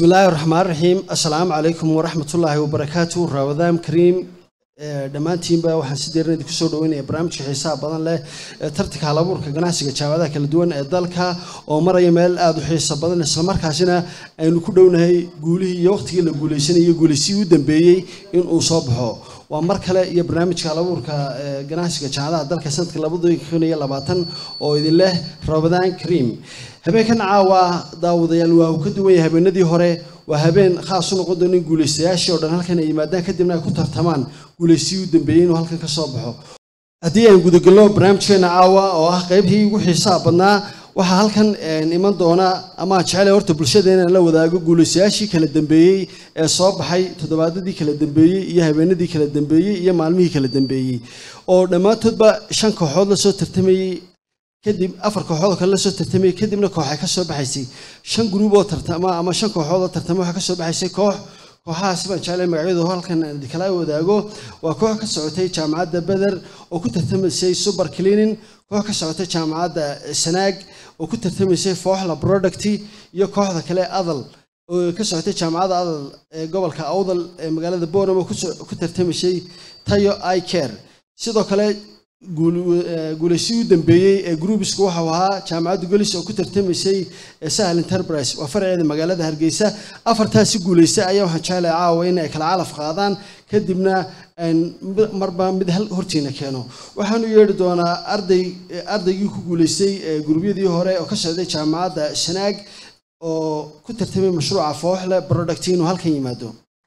illaahi raxmaan raxiim assalaamu calaykum waraxmatullaahi wabarakaatu ramadaan kariim dhammaantiinba waxaan si deeran idinku soo dhaweynaya barnaamijka xiisaha badan leh ee tartanka halabuurka ganacsiga jaamacadaha kala duwan ee dalka oo maraya meel aada u xiiso badan islamarkaasina aynu ku dhownahay guulihii iyo waqtigii la guuleysanayay guuleysihii u dambeeyey inuu soo baxo waa mar kale iyo barnaamijka halabuurka ganacsiga jaamacadaha dalka sanadka labada kun iyo labaatan oo idin leh ramadaan kariim habeenkan caawa daawadayaal waa uu ka duwan yahay habeenadii hore waa habeen khaas u noqon doona in guuleystayaashii oo dhan halkan ay yimaadaan kadibna ay ku tartamaan guuleysihii u dambeeyey inuu halkan ka soo baxo haddii aan gudagalno barnaamijkeena caawa oo ah qaybtii ugu xiisaha badnaa waxaa halkan iman doona ama aan jeclay horta bulshada inaan la wadaago guuleystayaashii kala dambeeyey ee soo baxay toddobaadadii kala dambeeyey iyo habeenadii kala dambeeyey iyo maalmihii kala dambeeyey oo dhammaantoodba shan kooxood lasoo tartamayey kadib afar kooxood oo kale lasoo tartamayay kadibna kooxay ka soo baxaysay shan gruub oo tartama ama shan kooxood oo tartama waxaa ka soo baxaysay koox kooxahaasi baan jeclay magacyadu halkan aan kala wadaago waa koox ka socotay jaamacadda beder oo ku tartamaysay super cleaning koox ka socotay jaamacadda sanaag oo ku tartamaysay fooxla product iyo kooxda kale adal oo ka socotay jaamacadda adal ee gobolka awdal ee magaalada boram oo ku tartamaysay tayo i care sidoo kale guuleysii u dambeeyey ee gruubisku waxau ahaa jaamacadda golis oo ku tartamaysay sahal enterprise waa farceeda magaalada hargeysa afartaasi guuleysta ayaa waxaan jeclay caawa in ay kala calaf qaadaan kadibna marba mid hal hortiina keeno waxaanu yeedhi doonaa arday ardaygii ku guuleystay gurubyadii hore oo ka socday jaamacadda sanaag oo ku tartamay mashruuca fooxle product inuu halkan yimaado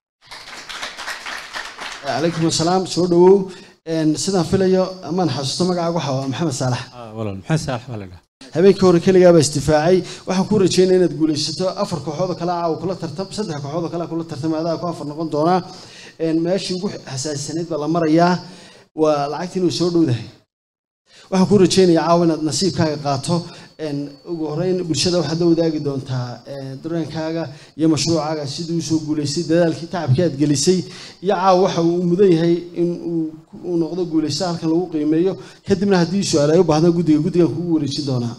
calaykum assalaam soo dhawow sidaan filayo amaan xasuusto magacaaga waxa waa maxamed saalax maxamed saalax baa la dhaha habeenkii hore keligaaba isdifaacay waxaan ku rajeynaya inaad guulaysato afar kooxood oo kale caawa kula tartam saddex kooxood oo kale kula tartamay adaa ku afar noqon doonaa meeshii ugu xasaasisanayd baa la marayaa waa lacagtii inuu soo dhowdahay waxaan ku rajeynayaa caawa inaad nasiibkaaga qaato ugu horeyn bulshada waxaad la wadaagi doontaa dareenkaaga iyo mashruucaaga sidii usoo guulaystay dadaalkii tacabkii aad gelisay iyo caawa waxa uu mudan yahay in uu noqdo guulaysta halkan lagu qiimeeyo kadibna haddii su-aal ay u baahdo guddiga guddigan kugu wareejin doonaa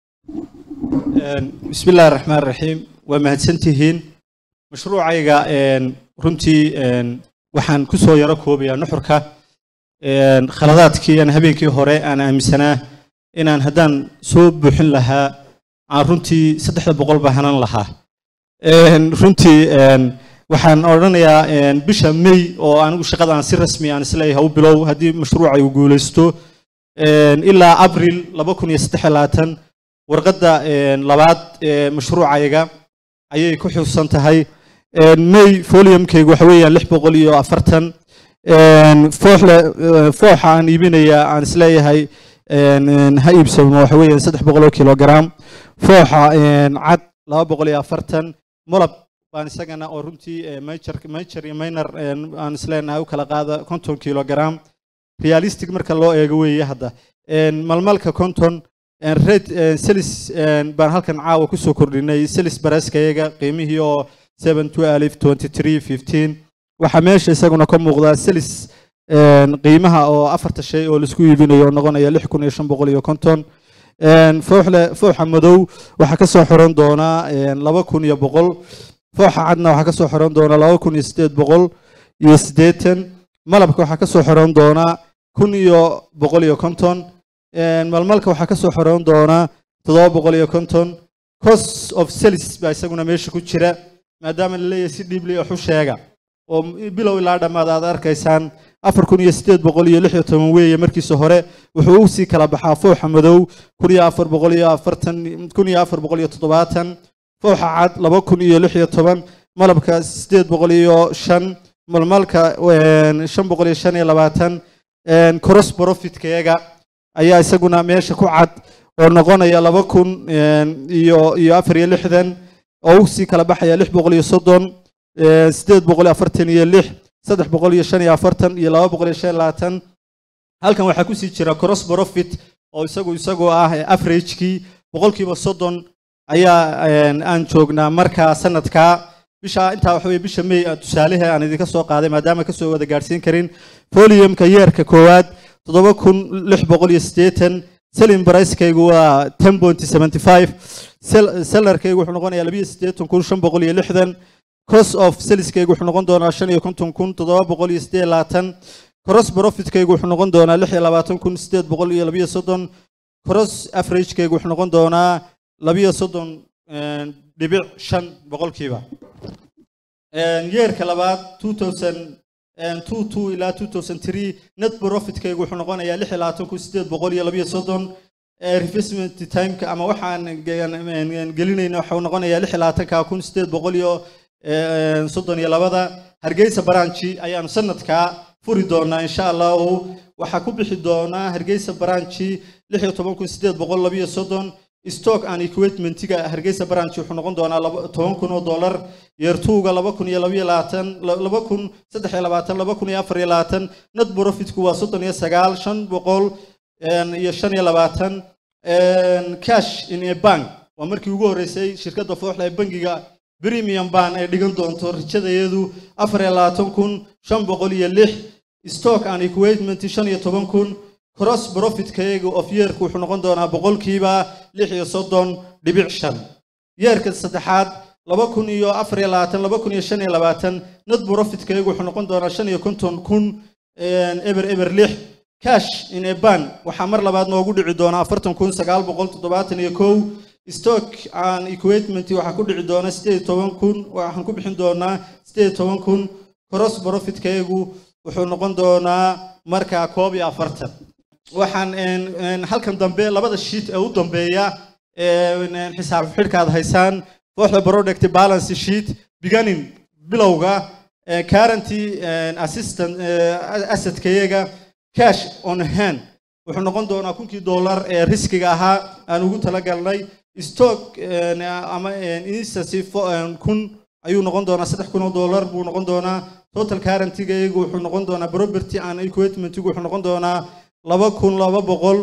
bismi illahi raxmaan raxiim waa mahadsantihiin mashruucayga runtii waxaan kusoo yaro koobayaa nuxurka khaladaadkii aan habeenkii hore aan aaminsanaa inaan haddaan soo buuxin lahaa aan runtii saddexda boqol baa hanan lahaa runtii waxaan odhanayaa bisha may oo anigu shaqada aan si rasmi aan isleeyahay u bilow haddii mashruuca uu guulaysto ilaa abril laba kun iyo saddex labaatan warqadda labaad ee mashruucayga ayay ku xusan tahay may foliumkaygu waxa weeyaan lix boqol iyo afartan fooxle fooxa aan iibinayaa aan isleeyahay ha iibsamo waxa weeyaan saddex boqol oo kilogram fooxa cad laba boqol iyo afartan molab baan isagana oo runtii major major iyo minor aan isleenahay u kala qaada konton kilogram realistic marka loo eego weeye hadda malmalka konton red selis baan halkan caawa kusoo kordhinay selis baraskayaga qiimihii oo seven two alif twenty three fifteen waxaa meesha isaguna ka muuqdaa selis qiimaha oo afarta shay oo laisku iibinayo oo noqonaya lix kun iyo shan boqol iyo konton fooxle fooxa madow waxaa kasoo xiran doonaa laba kun iyo boqol fooxa cadna waxaa kasoo xiran doonaa laba kun iyo sideed boqol iyo siddeetan malabka waxaa kasoo xiran doonaa kun iyo boqol iyo konton malmalka waxaa kasoo xiran doonaa toddoba boqol iyo konton cost of selis baa isaguna meesha ku jira maadaama la leeyahay si dhiibli wax u sheega oo bilow ilaa dhammaad aad arkaysaan afar kun iyo siddeed boqol iyo lix iyo toban weeye markiisa hore wuxuu u sii kala baxaa fooxa madow kun iyo afar boqol iyo afartan kun iyo afar boqol iyo toddobaatan fooxa cad laba kun iyo lix iyo toban malabka siddeed boqol iyo shan malmalka shan boqol iyo shan iyo labaatan cross profitkayaga ayaa isaguna meesha ku cad oo noqonaya laba kun iyo iyo afar iyo lixdan oo u sii kala baxaya lix boqol iyo soddon siddeed boqol iyo afartan iyo lix saddex boqol iyo shan iyo afartan iyo laba boqol iyo shan iyo labaatan halkan waxaa kusii jira cross profit oo isagu isagoo ah averagekii boqolkiiba soddon ayaa aan joognaa markaa sanadkaa bisha intaa waxa weye bisha may tusaalehe aan idinka soo qaaday maadaama kasoo wada gaadhsiin karin foliumka yeerka koowaad toddoba kun lix boqol iyo siddeetan selling pricekaygu waa ten point seventy five sellarkaygu wuxuu noqonayaa labiyo siddeetan kun shan boqol iyo lixdan cost of saleskaygu wuxuu noqon doonaa shan iyo konton kun toddoba boqol iyo siddeed labaatan cross profitkaygu wuxuu noqon doonaa lix iyo labaatan kun siddeed boqol iyo labiyo soddon cross averagekaygu wuxuu noqon doonaa labiyo soddon dhibic shan boqolkiiba yeerka labaad two thousand two two ilaa two thousand three net profitkaygu wuxuu noqonayaa lix iyo labaatan kun siddeed boqol iyo labiyo soddon revestment timeka ama waxaan gelinayna waxuu noqonayaa lix iyo labaatanka kun siddeed boqol iyo soddon iyo labada hargeysa branchi ayaanu sanadkaa furi doonaa insha allahu waxaa ku bixi doonaa hargeysa branchi lix iyo toban kun siddeed boqol labiyo soddon stock and equipmentiga hargeysa branch wuxuu noqon doonaa toban kun oo dollar yeertuuga laba kun iyo labiyo labaatan laba kun saddex iyo labaatan laba kun iyo afar iyo labaatan net profitku waa soddon iyo sagaal shan boqol iyo shan iyo labaatan cash in a bank waa markii ugu horreysay shirkadda fooxda ee bangiga premium ban ay dhigan doonto rajadayadu afar iyo labaatan kun shan boqol iyo lix stock and equipment shan iyo toban kun cross profitkayga of yeerka wuxuu noqon doonaa boqolkiiba lix iyo soddon dhibic shan yeerka saddexaad laba kun iyo afar iyo labaatan laba kun iyo shan iyo labaatan net profitkayga wuxuu noqon doonaa shan iyo konton kun eber eber lix cash in a ban waxaa mar labaad noogu dhici doonaa afartan kun sagaal boqol toddobaatan iyo kow stock and equipment waxaa ku dhici doona siddeed iyo toban kun waxaan ku bixin doonaa siddeed iyo toban kun cross profitkaygu wuxuu noqon doonaa markaa koob iyo afartan waxaan halkan dambe labada sheet ee u dambeeya xisaab xidhkaad haysaan kooxda product balance sheet beginning bilowga currenty assistant assetkayaga cash on hand wuxuu noqon doonaa kunkii dollar ee riskiga ahaa aan ugu talagalnay stock ama instacy kun ayuu noqon doonaa saddex kun oo dollar buu noqon doonaa total currentygayagu wuxuu noqon doonaa property and equipmentigu wuxuu noqon doonaa laba kun laba boqol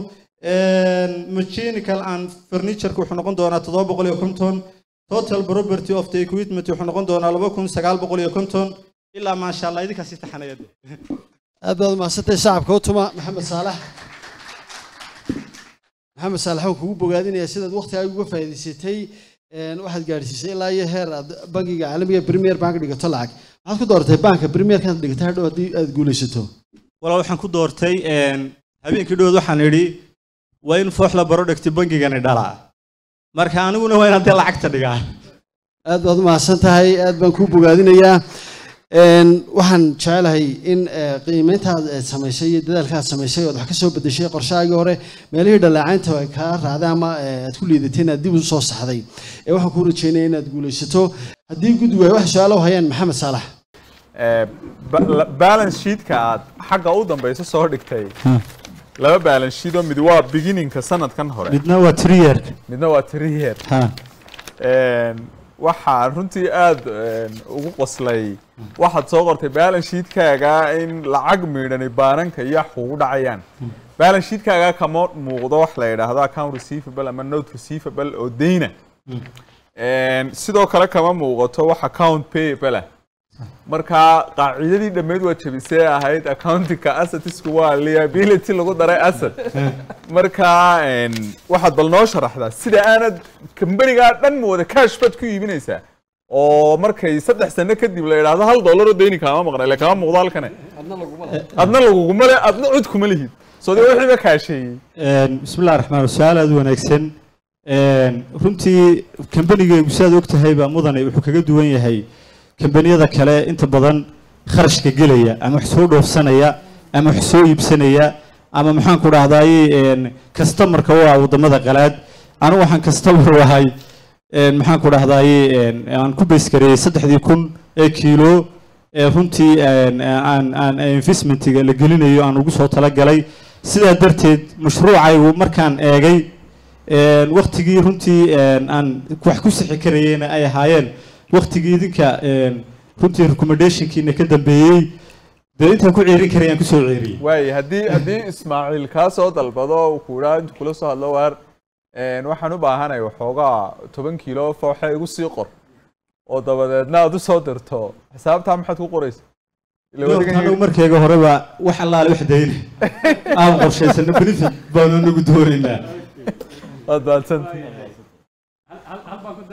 mechanical and furnitureka wuxuu noqon doonaa toddoba boqol iyo konton total property of the equipment wuxuu noqon doonaa laba kun sagaal boqol iyo konton ilaa maasha allah idinkaasi taxanayad aad baad umahadsantay shacabka u tuma maxamed saalax maxamed saalax waan kugu bogaadinaya sidaad waktigaaga uga faa'iidaysatay waxaad gaadhsiisay ilaa iyo heer aad bangiga caalamiga premier bank dhigato lacag maxaad ku dooratay banka premierkaad dhigatay hadhow haddii aad guulaysato walaal waxaan ku doortay habeenkii dhowood waxaan idhi waa in fooxla barodhigti bangigani dhalaa marka aniguna waa inaan dee lacagta dhigaa aad baad umahadsan tahay aad baan kuu bogaadinayaa waxaan jecelahay in qiimeyntaad samaysay iyo dadaalkaad samaysay ood wax ka soo bedeshay qorshahaagii hore meelihii dhaleecaynta ay kaa raacday ama aad ku liidatay inaad dib u soo saxday ee waxaan kuu rajeynaya inaad guulaysato haddii guddigu ay wax su-aalo hayaan maxamed saalax balance sheetka aad xagga u dambayso soo dhigtay laba balance sheet oo mid waa beginningka sanadkan hore midna waa triyer midna waa three year waxaan runtii aada ugu qoslay waxaad soo qortay balance sheetkaaga in lacag miidhani baananka iyo wax kugu dhacayaan balance sheetkaaga kama muuqdo wax la yidhaahdo account receivable ama note receivable oo deyna sidoo kale kama muuqato wax account payable ah marka qaacidadii dhammeyd waa jebisee ahayd accountingka assetisku waa liability lagu daray asset marka waxaad bal noo sharaxdaa sida aanad kambanigaa dhan wada cash baad ku iibinaysaa oo markay saddex sano kadib la yidhaahdo hal dollar oo deyni kaama maqna ile kama muuqdo halkane adna laguguma le adna cud kuma lihid soo dee wixiiba kaasheeyey bismillahi raxmaan su-aal aada u wanaagsan runtii kambanigaygu sidaad og tahay baa mudane wuxuu kaga duwan yahay kambaniyada kale inta badan kharashka gelaya ama wax soo dhoofsanaya ama wax soo iibsanaya ama maxaan ku dhahdaay customarka u ah waddamada qalaad anigu waxaan customer ahay maxaan ku dhahdaay aan ku baysgareeyey saddexdii kun ee kiilo ee runtii aan aan investmentiga la gelinayo aan ugu soo talagalay sidaa darteed mashruucaygu markaan eegay waktigii runtii aan wax ku sixi karayeyna ay ahaayeen waktigii idinka runtii recommendationkiina ka dambeeyey dee intaan ku ceerin karayaan kusoo ceeriyey waaye haddii haddii ismaaciil kaa soo dalbado uu ku idhaa intu kula soo hadlo waar waxaan u baahanay waxoogaa toban kiilo fooxa igu sii qor oo dabadeedna aad u soo dirto xisaabtaa maxaad ku qoraysa anagu markayga horeba wax allaale wax dayna aan qorshaysano benefit baanu nagu doonaynaa waad mahadsantahay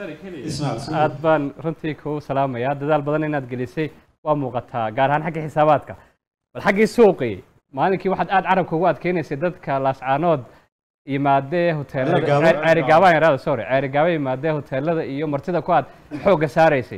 ismaciil aad baan runtii kuu salaamayaa dadaal badan inaad gelisay waa muuqataa gaar ahaan xagga xisaabaadka bal xaggii suuqii maalinkii waxaad aad carabka ugu adkeynaysay dadka laascaanood yimaadee hoteelada Ceerigaabo. ceer- ceerigaabaan yaraada sorry ceerigaabo yimaadee hoteelada iyo martida ku aad xoogga saaraysay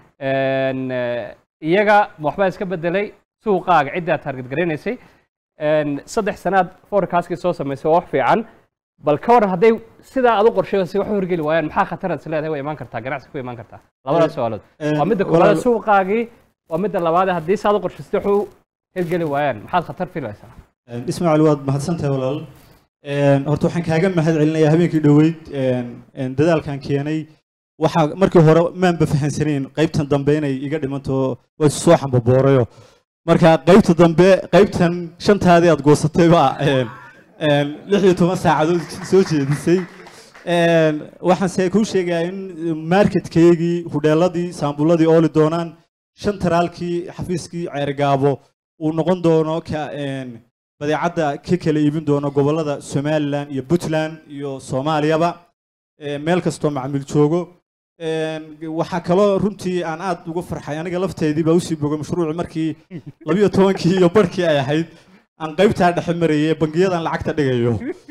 Een, eh, iyaga ma waxbaa iska bedelay suuqaaga cidda aad target garanaysay Een, saddex sanaad forecastkii soo samaysay waa wax fiican bal ka waran hadday sidaa aad u qorsheysay wax u horgeli waayaan maxaa khataraad is leedahay way imaan kartaa ganacsi ku imaan kartaa labadaas su'aalood waa midda koowaad suuqaagii waa midda labaad haddii saad u qorshaystay wax u hirgeli waayaan maxaad khatar filaysaa ismaaciil waad mahadsantahay walaal Een, horta waxaan kaaga mahad celinayaa habeenkii dhoweyd een, een, dadaalkan keenay waxaa markii hore maanba fahansanayn qaybtan dambe inay iga dhimanto way soo xambaboorayo marka qaybta dambe qaybtan shantaadii aad goosatay baa een, een, lix iyo toban saacadood soo jeedisay Een, waxaan se kuu sheegayaa in marketkeygii hudheeladii saambuladii ooli doonaan shan taraalkii xafiiskii ceergaabo uu noqon doono ka een, badeecadda ka kala iibin doono gobollada somalilan iyo puntland iyo soomaaliyaba ee, meel kastoo macmiil joogo Een, waxaa kaloo runtii aan aad uga farxay aniga lafteedii baa usii bogay mashruuci markii labiyo tobankii iyo barhkii ay ahayd aan qaybtaa dhexe marayay ee bangiyadan lacagta dhigayo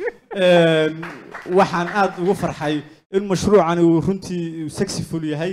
Een, waxaan aad uga farxay in mashruucan uu runtii successful yahay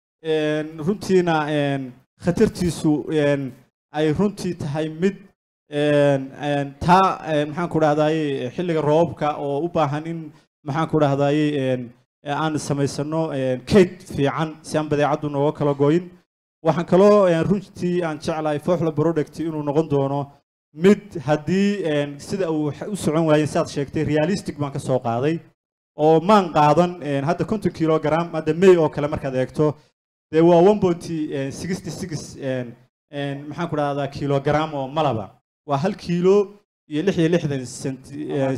Een, runtiina een, khatartiisu een, ay runtii tahay mid een, een, taa een, maxaan ku dhahdaye xilliga roobka oo u baahan in maxaan ku dhahdaye een, aan samaysano een, kayd fiican si aan badeecaddu nooga kala goyin waxaan kaloo een, runtii aan jeclahay fooxla product inuu noqon doono mid haddii een, sida uu wax u socon waayeen sidaad sheegtay realistic baan ka soo qaaday oo maan qaadan een, hadda konton kilogram hadda may oo kale markaad eegto dee waa one pointy sixty six maxaan ku dhahdaa kilogram oo malaba waa hal kiilo iyo lix iyo lixdan centi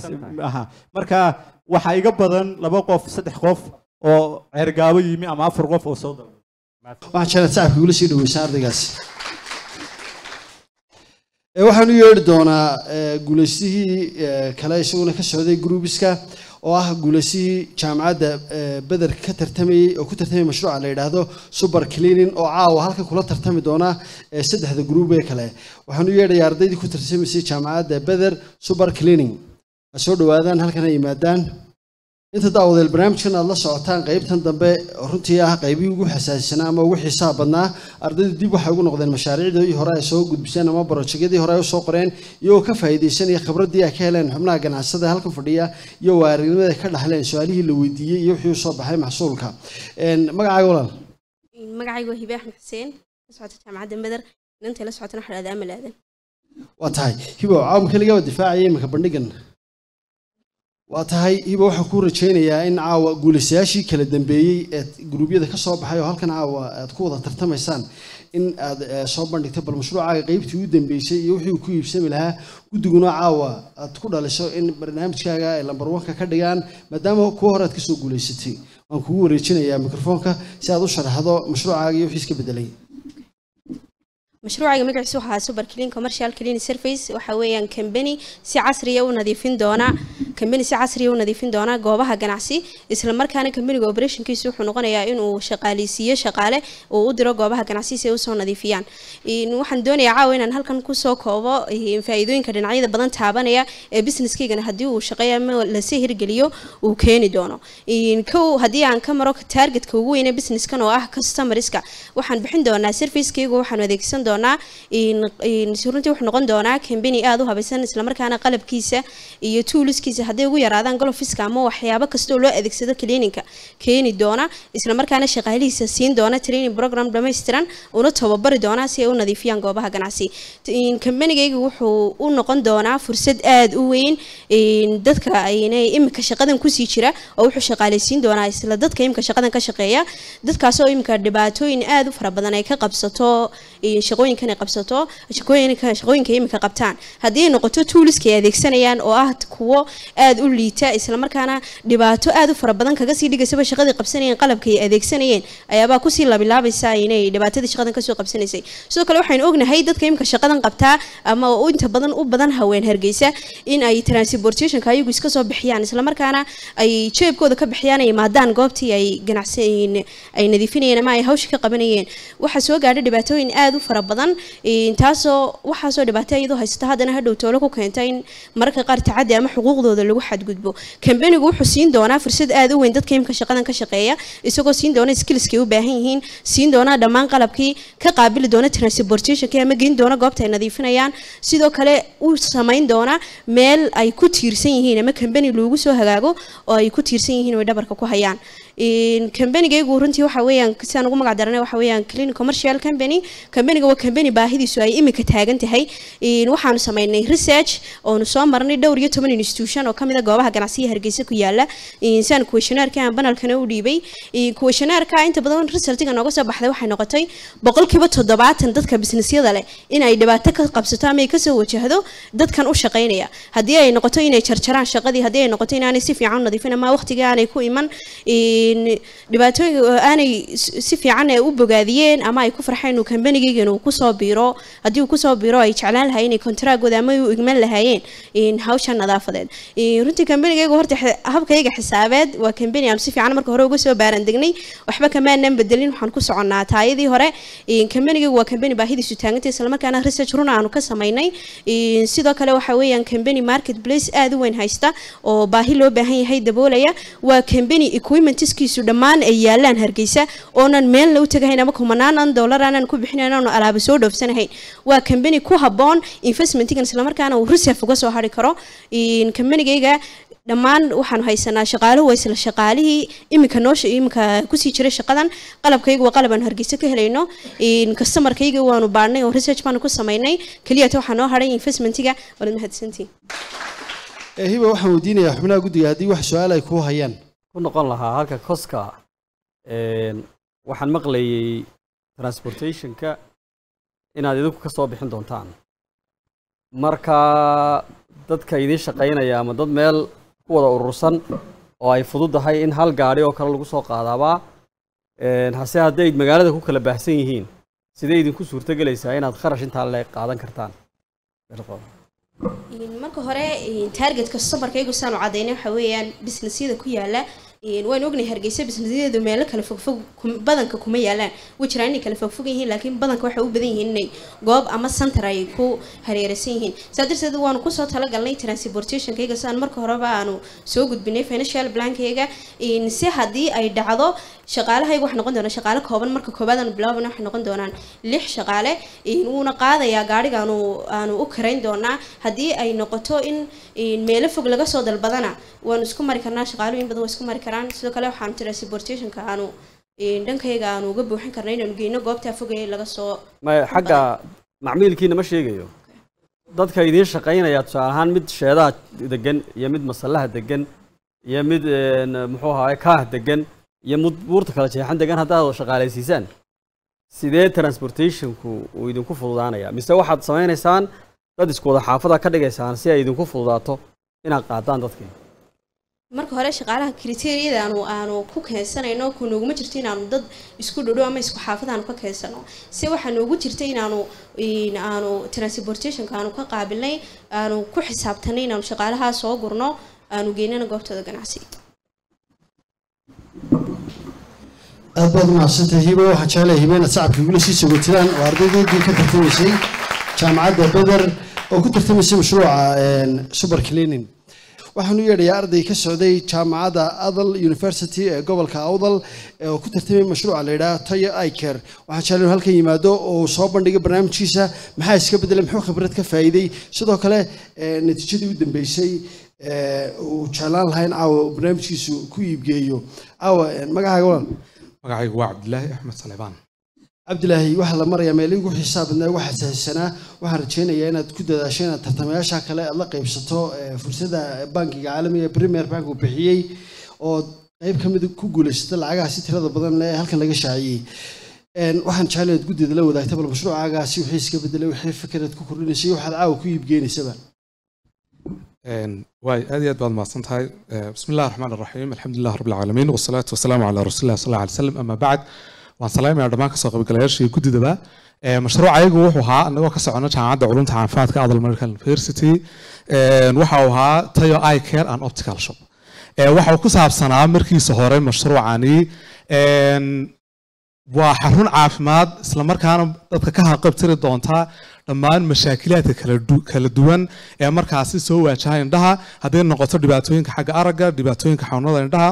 aha marka waxaa iga badan laba qof saddex qof oo ceergaabo yimi ama afar qof oo soo dalbay waxaan jeclaa sacabka igula sii dhaweysaan ardaygaasi Ee, waxaan u yeedhi doonaa ee, guulaystihii ee, kale isaguna ka socday gruubiska oo ah guulaystihii jaamacadda ee, beder ka tartamayey oo ku tartamay mashruuca la yidhaahdo super cleaning oo caawa halkan kula tartami doona ee, saddexda gruub ee kale waxaan u yeedhayaa ardaydii ku tartamaysay jaamacadda beder super cleaning ha soo dhawaadaan halkan ha yimaadaan inta daawadeel barnaamijkan aad la socotaan qaybtan dambe oo runtii ah qaybihii ugu xasaasisanaa ama ugu xiisaha badnaa ardaydu dib waxay ugu noqdeen mashaariicdii hore ay soo gudbiseen ama barojegyadii hore ay usoo qoreen iyagoo ka faa'iidaysanaya khibraddii ay ka heleen xubnaha ganacsada halkan fadhiya iyo waarinimada ay ka dhaxleen su-aalihii la weydiiyey iyo wixii usoo baxay maxsuulka Een, magacaaga walaal magacaygu waa hibe axmed xuseen la socota jaamacadda meder inantay la socotana waxaa dhahdaa amal aadan waa tahay hibo caawma keligaa difaacaya iminka bandhigan waa tahay hibo waxaan kuu rajaynayaa in caawa guulaystayaashii kala dambeeyey ee guruubyada ka soo baxay oo halkan caawa aad ku wada tartamaysaan in aad eh, soo bandhigto bal mashruucaaga qaybtii u dambeysay iyo wixii uu ku iibsami lahaa guddiguna caawa aad ku dhaliso in barnaamijkaaga ay lambar wanka ka dhigaan maadaama kuwa hore aad kasoo guulaysatay waan kugu wareejinayaa mikrofoonka si aad u sharaxdo mashruucaaga iyo wixii iska bedelay mashruucayga magaciisu waxaa super clean commercial clean service waxa weeyaan company si casriya u nadiifin doona company si casriya u nadiifin doona goobaha ganacsi isla markaana companyga operationkiisu wuxuu noqonayaa inuu shaqaaleysiiyo shaqaale uu u diro goobaha ganacsi si ay usoo nadiifiyaan In- waxaan doonayaa caawa inaan halkan kusoo koobo eh, faa'iidooyinka dhinacyada badan taabanaya ee businesskaygana haddii uu shaqeeyo ama lasii hirgeliyo uu keeni doono In kow haddii aan ka maro targetka ugu weyn ee businesskan oo ah customerska waxaan bixin doonaa servicekaygu waxaan adeegsan doonaa in in runtii wuxuu noqon doonaa company aad u habaysan islamarkaana qalabkiisa iyo toolskiisa hadday ugu yaraadaan golofiska ama waxyaabo kasta oo loo adeegsado cleaninka keeni doona islamarkaana shaqaalihiisa siin doona training program dhammaystiran una tababari doona si ay u nadiifiyaan goobaha ganacsi in companygayga wuxuu u noqon doonaa fursad aad u weyn in dadka aynay imika shaqadan kusii jira oo wuxuu shaqaaleysiin doonaa isla dadka imika shaqadan ka shaqeeya dadkaasoo imika dhibaatooyin aad u fara badan ay ka qabsato in shaqooyinkan ay qabsato shaqooyinka shaqooyinka imika qabtaan haddii ay noqoto tooliska ay adeegsanayaan oo ah kuwo aad u liita islamarkaana dhibaato aad u fara badan kaga sii dhigaysaba shaqadii qabsanayeen qalabka ay adeegsanayeen ayaabaa kusii labilaabaysa inay dhibaatadii shaqadan kasoo qabsanaysay sidoo kale waxaynu ognahay dadka imika shaqadan qabtaa ama u inta badan u badan haween hargeysa in ay transportationka ayagu iska soo bixiyaan islamarkaana ay jeebkooda ka bixiyaan ay imaadaan goobtii ay ganacsan ay nadiifinayeen ama ay hawsha ka qabanayeen waxaa soo gaadhay dhibaatooyin aad u fara badan een, taasoo waxaasoo dhibaato iyadoo haysata haddana hadhow toolo ku keenta in mararka qaar tacaddi ama xuquuqdooda lagu xadgudbo kambanigu wuxuu siin doonaa fursad aad u weyn dadka imka shaqadan ka shaqeeya isagoo siin doona skillskay u baahan yihiin siin doona dhammaan qalabkii ka qaabili doona transportationka ama geyn doona goobta ay nadiifinayaan sidoo kale uu samayn doona meel ay ku tiirsan yihiin ama kambani loogu soo hagaago oo ay ku tiirsan yihiin oo ay dhabarka ku hayaan een, kambanigaygu runtii waxa weeyaan sidaan ugu magac daranay waxa weeyaan clean commercial company kambaniga waa kambani baahidiisu ay imika taagan tahay een, waxaanu sameynay research oonu soo marnay dhowr iyo toban institution oo kamid a goobaha ganacsiga hargeysa ku yaala een, sidaan kuweshanaarka aan banalkana u dhiibay een, kuweshanaarka inta badan resultiga nooga soo baxday waxay noqotay boqolkiiba toddobaatan dadka businessyada leh in ay dhibaato ka qabsato ama ay kasoo wajahdo dadkan u shaqaynaya haddii ay noqoto inay jarjaraan shaqadii haddii ay noqoto inaanay si fiican u nadiifin ama waqtiga aanay ku iman een, dhibaatooyinka aanay s- si fiican ay u bogaadiyeen ama ay ku farxeen inuu kambanigayga inuu kusoo biiro haddii uu kusoo biiro ay jeclaan lahaayeen inay kontraagooda ama ay u igman lahaayeen in hawsha nadaafadeed Een, runtii kambanigayga horta xe- habkayga xisaabeed waa kambani aanu si fiican marka hore uga soo baaran degnay waxba kamaanan bedelin waxaan ku soconnaa taayadii hore Een, kambanigaygu waa kambani baahidiisu taagantay islamarkaana research run aanu ka samaynay Een, sidoo kale waxa weeyaan kambani marketplace aad u weyn haysta oo baahi loo baahan yahay daboolaya waa kambani equipmentskiisu dhammaan ay yaalaan hargeysa oonan meelna u tagahayn ama kumanaanan dollar aanan ku bixinayn aanu alaaba soo dhoofsanahayn waa kambani ku habboon investmentigan islamarkaana uu reserve uga soo hari karo Een, kambanigayga dhammaan waxaanu haysanaa shaqaaluhu waa isla shaqaalihii iminka noo iminka kusii jiray shaqadan qalabkaygu waa qalab aanu hargeysa ka helayno Een, customerkayga waanu baadhnay oo research baanu ku samaynay keliyata waxaa noo hadhay investmentiga waad mahadsantihin Eh, hiba waxaan weydiinayaa xubnaha guddiga haddii wax su-aal ay kuu hayaan ku noqon lahaa halka koska een, waxaan maqlayay transportationka inaad idinku ka soo bixin doontaan marka dadka idiin shaqaynaya ama dad meel ku wada urursan oo ay fududahay in hal gaadhi oo kale lagu soo qaadaabaa een, hase hadday magaalada ku kala baahsan yihiin sidee idinku suurtogelaysaa inaad kharash intaa leeg qaadan kartaan Een, marka hore een, targetka customerkaygu saanu cadaynay waxa weeyaan businessyada ku yaala een, waan ognahay hargeysa businessyadu meelo kala fogfog kum- badanka kuma yaalaan way jiraan inay kala fogfog yihiin laakiin badanka waxay u badan yihiin inay goob ama center ay ku hareeraysan yihiin saa darteed waanu kusoo talagalnay transportationkayga sidaan marka horeba aanu soo gudbinay financial plankayga een, si haddii ay dhacdo shaqaalahayga waxay noqon doonaan shaqaale kooban marka koobaad aanu bilaabana waxay noqon doonaan lix shaqaale een, wuuna qaadayaa gaadhiga aanu aanu u karayn doonaa haddii ay noqoto in in meelo fog laga soo dalbadana waanu isku mari karnaa shaqaalooyin badan waa isku mari karaan sidoo kale waxaanu transportationka aanu in dhankayga aanu uga buuxin karna inaanu geyno goobtaa fogee laga soo ma xagga macmiilkiina ma sheegayo dadka idiin shaqaynaya tusaale ahaan mid sheedaha degan iyo mid masallaha degan iyo mid een, muxuu ahaay kaah degan iyo mid buurta kala jeexan degan haddaad shaqaalaysiisaan sidee transportationku uu idinku fududaanaya mise waxaad samaynaysaan dad isku wada xaafada ka dhigaysaan si ay idinku fududaato inaad qaadaan dadkii marka hore shaqaalaha kriteeriyada aanu aanu ku keensanayno ku nooguma jirto inaanu dad isku dhodhow ama isku xaafad aanu ka keensano se waxaa noogu jirta inaanu in aanu transportationka aanu ka qaabilnay aanu ku xisaabtanay inaanu shaqaalaha soo gurno aanu geynana goobtooda ganacsi aad baad umahadsantahay hiba waxaan jeclahay hiba inaad sacabka igula sii sogotiraan oo ardaydeedii ka tartamaysay jaamacadda beder oo ku tartamaysay mashruuca een, super cleaning waxaan u yeedhayaa arday ka socday jaamacadda adal university ee gobolka awdal ee oo ku tartamay mashruuca la yidhaha tayo iker waxaan jeclay inuu halkan yimaado oo soo bandhigay barnaamijkiisa maxaa iska bedelay muxuu khibrad ka faa'iiday sidoo kale ee, natiijadii u dambeysay ee, uu jeclaan lahaa in caawa uu barnaamijkiisu ku iibgeeyo caawa een, magacaaga walaal magacaygu waa cabdilaahi axmed salebaan cabdilaahi waxaa la marayaa meel igu xisaab badnaa waxaa sahisanaa waxaan rajaynayaa inaad ku dadaasho inaad tartamayaasha kale aad la qaybsato ee, fursadda bankiga caalamiga ee premier bank uu bixiyey oo qayb ka mid ku guulaysata lacagaha si tirada badan leh ee halkan laga shaaciyey Een, waxaan jeclay inaad guddeeda la wadaagta bal mashruucaagaasi wixii iska bedelay wixii fikiraad ku kordhinaysay waxaad caawa ku iibgeenaysaba waay aad iyo aad baad mahadsan tahay bismi illahi raxmaan raxiim alxamdulilah rabbi alcaalamiin wasalaatu wasalaamu calaa rasuulilah sal alla alay slam ama bacd waan salaamayaa dhammaan kasoo qaybgalayaasha iyo guddidaba mashruuc ayagu wuxuu ahaa anagoo ka socono jaamacadda culumta caafimaadka adal medical university waxa uu ahaa tayo eye care and optical shop waxa uu ku saabsanaa markiisa hore mashruucani waa xarun caafimaad islamarkaana dadka ka haqabtiri doonta dhammaan mashaakilaadka kala duwan ee markaasi soo waajaha indhaha hadday noqoto dhibaatooyinka xagga aragga dhibaatooyinka xanuunada indhaha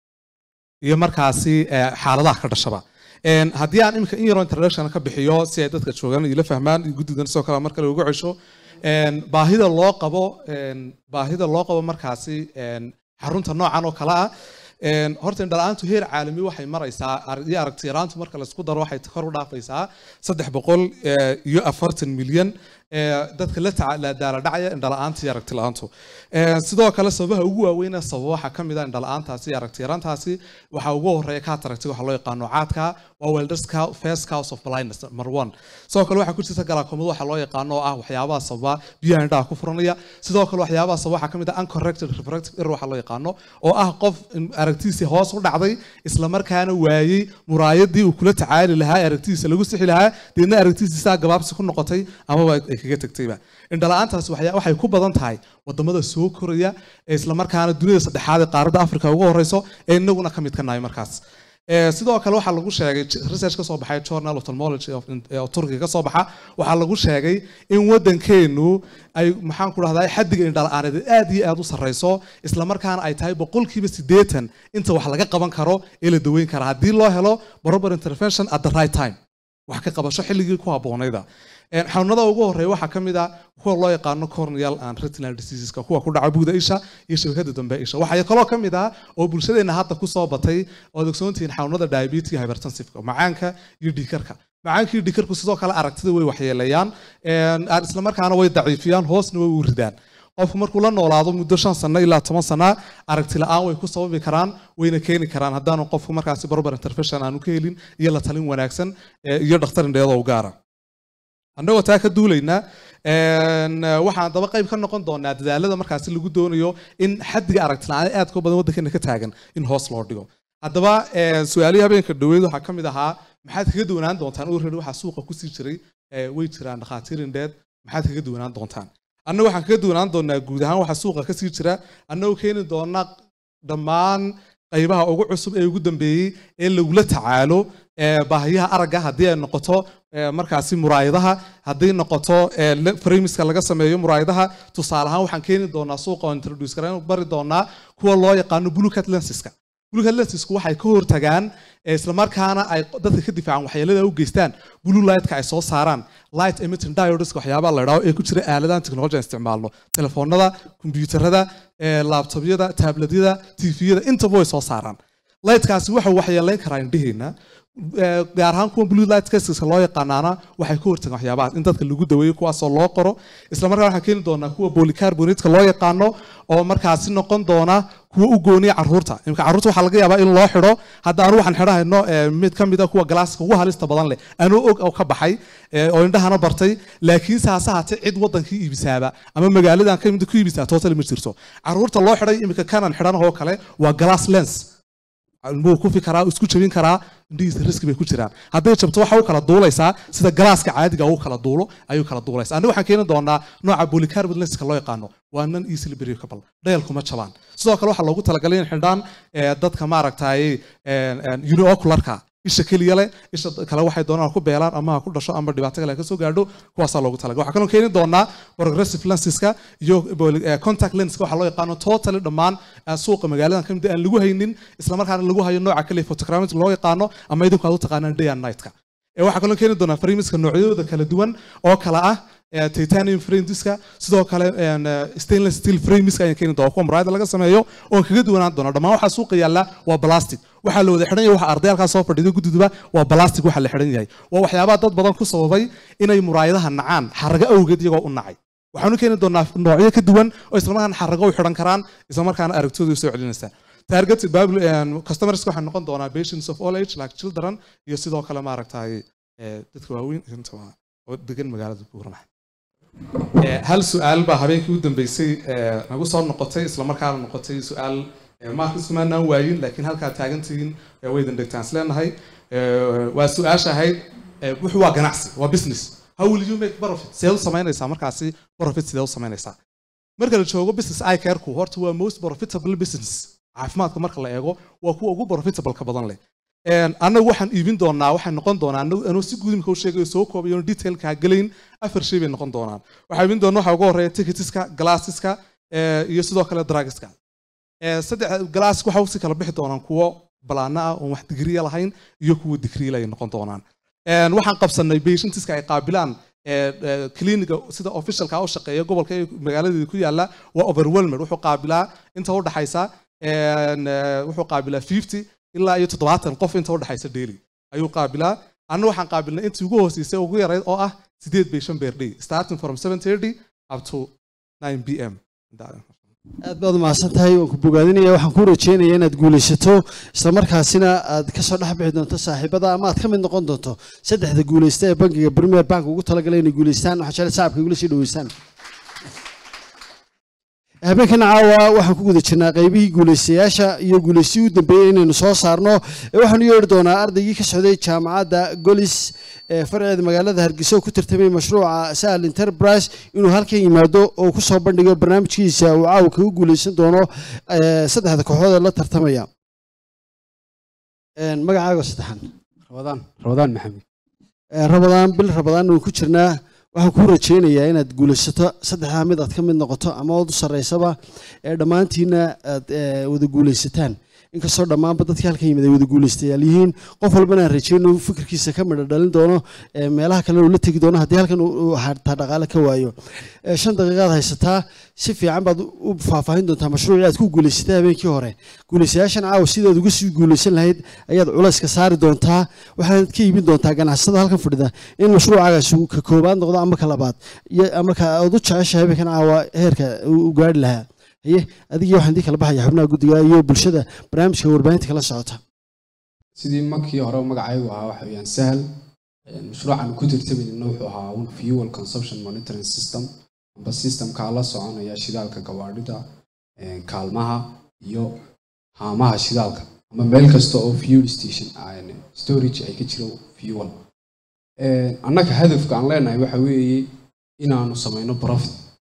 iyo markaasi xaaladaha ka dhashaba haddii aan iminka in yaroo introduction ka bixiyo si ay dadka joogaan ila fahmaan iyo guddidan sidoo kale mar kale ugu cesho baahida loo qabo baahida loo qabo markaasi xarunta noocan oo kale ah horta indhala-aantu heer caalami waxay maraysaa iyo aragti yaraantu marka laisku daro waxay kor u dhaafaysaa saddex boqol iyo afartan milyan dadka la daala dhacaya indhala-aanta iyo aragti la-aantu sidoo kale sababaha ugu waaweyna sababa waxaa ka mid ah indhala-aantaasi iyo aragti yaraantaasi waxaa ugu horeeya cataracti waxa loo yaqaano caadka waa welderska first cause of blindness number one sidoo kale waxaa ku jirta galaakomada waxa loo yaqaano oo ah waxyaabaha sababa biyaha indhaha ku furanaya sidoo kale waxyaabaha sababa waxaa ka mid ah uncorrected refractive error waxa loo yaqaano oo ah qof aragtiisii hoos u dhacday islamarkaana waayey muraayadii uu kula tacaali lahaa aragtidiisa lagu sixi lahaa deedna aragtidiisaa gabaabsi ku noqotay amaba ay kaga tagtayba indhala-aantaas waxay ku badan tahay wadamada soo koraya ee islamarkaana dunida saddexaad ee qaaradda africa ugu horeyso ee inaguna ka mid ka nahay markaas sidoo kale waxaa lagu sheegay research ka soo baxay journal ophthalmology of turkiga ka soo baxa waxaa lagu sheegay in waddankeenu ay maxaan ku dhahdaa xaddiga indhala-aaneed aad iyo aad u sarreyso islamarkaana ay tahay boqolkiiba siddeetan inta wax laga qaban karo ee la daweyn kara haddii loo helo proper intervention at the right time wax ka qabasho xilligii ku habboonayda xanuunada ugu horeeya waxaa ka mid ah kuwa loo yaqaano corneal and retinal diseaseska kuwa ku dhaca buuda isha iyo shabakada dambe isha waxaa kaloo ka mid ah oo bulshadeena hadda kusoo batay ood ogsoontihiin xanuunada diabetes hypertensiveka macaanka iyo dhiikarka macaanka iyo dhiikarku sidoo kale aragtida way waxyeeleeyaan islamarkaana way daciifiyaan hoosna way u ridaan qofku markuu la noolaado muddo shan sano ilaa toban sana aragti la-aan way ku sababi karaan wayna keeni karaan haddaanu qofku markaasi barbar intervention aanu ka helin iyo la talin wanaagsan iyo dhakhtar indheedoo u gaara annagoo taa ka duulaynaa waxaan daba qayb ka noqon doonaa dadaalada markaasi lagu doonayo in xaddiga aragti la-aan aadka badan waddankeena ka taagan in hoos loo dhigo haddaba su-aalihii habeenka dhaweyd waxaa ka mid ahaa maxaad kaga duwanaan doontaan already waxaa suuqa kusii jiray way jiraan dhakhaatiir indheed maxaad kaga duwanaan doontaan annaga waxaan kaga duwanaan doonaa guud ahaan waxaa suuqa kasii jira annagoo keeni doona dhammaan qaybaha ugu cusub ee ugu dambeeyey ee lagula tacaalo baahiyaha aragga haddii ay noqoto markaasi muraayadaha haddii noqoto framiska laga sameeyo muraayadaha tusaale ahaan waxaan keeni doonaa suuqa oo introduce kara bari doonaa kuwa loo yaqaano bluecat lensiska bluecat lensisku waxay ka hortagaan islamarkaana ay dadka ka difaacan waxyeelada u geystaan blue lightka ay soo saaraan light emitting diodeska waxyaabaha la idhaho ee ku jira aaladahan technology aan isticmaalno telefoonada kombiyuutarada laabtobyada taabladyada tviyada intaba way soo saaraan lightkaasi wuxuu waxyeeleyn karaa indhihiina gaar ahaan kuwa blue light caseska loo yaqaanaana waxay ka hortagaan waxyaabahaas in dadka lagu daweeyo kuwaasoo loo qoro isla markaa waxaan keeni doonaa kuwa polycarbonateska loo yaqaano oo markaasi noqon doona kuwa u gooniya carruurta imika carruurta waxaa laga yaabaa in loo xidho hadda anu waxaan xidhahayno mid ka mid a kuwa galaaska ugu halista badan leh anuu og oo ka baxay oo indhahana bartay laakiinse hase haatee cid waddankii iibisaaba ama magaaladan ka mid ku iibisaa total ma jirto carruurta loo xidhay imika kanan xidhanahoo kale waa glass lens wuu kufi karaa isku jabin karaa indhihiisa riski bay ku jiraan hadday jabto waxa u kala duulaysaa sida galaaska caadiga uu kala duulo ayuu kala duulaysaa aniga waxaan keeni doonaa nooca polycarbonate lenska loo yaqaano waa non easily breakable dhayalkuma jabaan sidoo kale waxaa loogu talagalay in xidhaan dadka maaragtay uniocularka isha keliya leh isha kale waxay doonaan ku beelaan ama ha ku dhasho ama dhibaato kale ka soo gaadho kuwaasaa loogu talagalay waxaa kaloo keeni doonaa progressive lensiska iyo contact lenska waxaa loo yaqaano totally dhammaan suuqa magaaladan kamid aan lagu haynin islamarkaana lagu hayo nooca kale photogrammetry loo yaqaano ama idinku aad u taqaanaan day and nightka waxaa kaloo keeni doonaa framiska noocyadooda kala duwan oo kala ah titanium frameska sidoo kale stainless steel frameska ayaan keeni doonaa kuwa muraayada laga sameeyo oon kaga duwanaan doona dhammaan waxaa suuqa yaalla waa plastic waxaa la wada xidhan yahay waxa ardayalkaa soo fadhiida guddiduba waa plastic waxa la xidhan yahay waa waxyaabaha dad badan ku sababay inay muraayadaha nacaan xarago awgeed iyagoo u nacay waxaanu keeni doonaa noocyo ka duwan oo islamarkaana xarago u xidhan karaan islamarkaana aragtooda soo celinaysaa target customers waxay noqon doonaa patients of all age like children iyo sidoo kale maaragtay dadka waaweyn oo degan magaalada buurama Eh, hal su-aal baa habeenkii u dambeysay eh, nagu soo noqotay islamarkaana noqotay su-aal eh, markas kumaanaan waayin laakiin halkaa taagantihiin eh, way idin dhigtaan isleenahay Eh, waa su-aasha ahayd eh, wuxuu waa ganacsi waa business how will you make profit sidee u samaynaysaa markaasi profit sidee u samaynaysaa marka la joogo business eye careku horta waa most profitable business caafimaadka marka la eego waa kuwa ugu profitable ka badan leh Een, annagu waxaan iibin doonaa waxay noqon doonaa anagu- anuu si guud imika u sheegayo soo koobayo detailka ha gelayn afar shay bay noqon doonaan waxaa iibin doonaa waxaa ugu horeeya ticketiska glasseska eh, iyo sidoo kale drugska Eh, saddex glass waxa usii kala bixi doonaan kuwo balaana ah oon wax digriya lahayn iyo kuwo digriila ay noqon doonaan Een, waxaan qabsanay patientiska ay qaabilaan eh, eh, cliniga sida officialka u shaqeeya gobolka ee magaaladii ku yaala waa overwhelmed wuxuu qaabilaa inta u dhaxaysa een, eh, wuxuu qaabilaa 50 ilaa iyo toddobaatan qof inta u dhaxaysa daily ayuu qaabilaa anna waxaan qaabilnay intii ugu hooseysay ugu yarayd oo ah sideed bay shan beer day starting from 7:30 up to 9 pm aad baad umahadsan tahay waan ku bogaadinaya waxaan ku rajeynayaa inaad guulaysato islamarkaasina aad kasoo dhex bixi doonto saaxiibada ama aad ka mid noqon doonto saddexda guulaysta ee bankiga premier bank ugu talagalay inay guulaystaan waxaa jecel shacabka igula sii dhaweysaan habeenkan caawa waxaan ku guda jirnaa qaybihii guulaystayaasha iyo guulaystihii u dambeeyey inaynu soo saarno ee waxaanu yeedhi doonaa ardaygii ka socday jaamacadda golis ee farceeda magaalada hargeysa oo ku tartamay mashruuca sahal enterprise inuu halkan yimaado oo ku soo bandhigo barnaamijkiisa uu caawa kaga guulaysan doono ee, saddexda kooxood ee la tartamaya Een, magacaaga saddexan rabadaan rabadaan maxamed Ee, rabadaan bil rabadaan waan ku jirnaa waxaan kuu rajeynayaa inaad guulaysato saddexdaa mid aad ka mid noqoto ama ood u sarreysaba ee dhammaantiina aad ee, wada guulaysataan inkastoo dhammaanba dadkii halkan yimid ay wada guulaystayaal yihiin qof walbana aan rajeyno uu fikirkiisa ka midho dhalin doono ee, meelaha kalena uu la tegi doono haddii halkan uu- uu xataa dhaqaale ka waayo Ee, shan daqiiqaad haysataa si fiican baad u faahfaahin doontaa mashruucii aad ku guulaysatay habeenkii hore guulaystayaashan caawa sidaad uga sii guulaysan lahayd ayaad culayska saari doontaa waxaad ka iibin doontaa ganacsatada halkan fadhida in mashruucaagaasi uu ka koobaad noqdo ama ka labaad iyo ama ka aad u jeceshahay habeenkan caawa heerka uu u gaari lahaa haye adigii waxaan idin kala baxaya xubnaha guddiga iyo bulshada barnaamijka warbaahinta kala socota sidii markii hore magacaygu ahaa waxa weeyaan sahal Een, mashruucan ku tartamayna wuxuu ahaa un fuel consumption monitoring system amba systemka la soconaya shidaalka gawaadhida een, kaalmaha iyo haamaha shidaalka ama meel kasta oo fuel station ah, een, storage ay ka jiro fuel Een, annaga hadafka aan leenahay waxa weeye inaanu samayno profit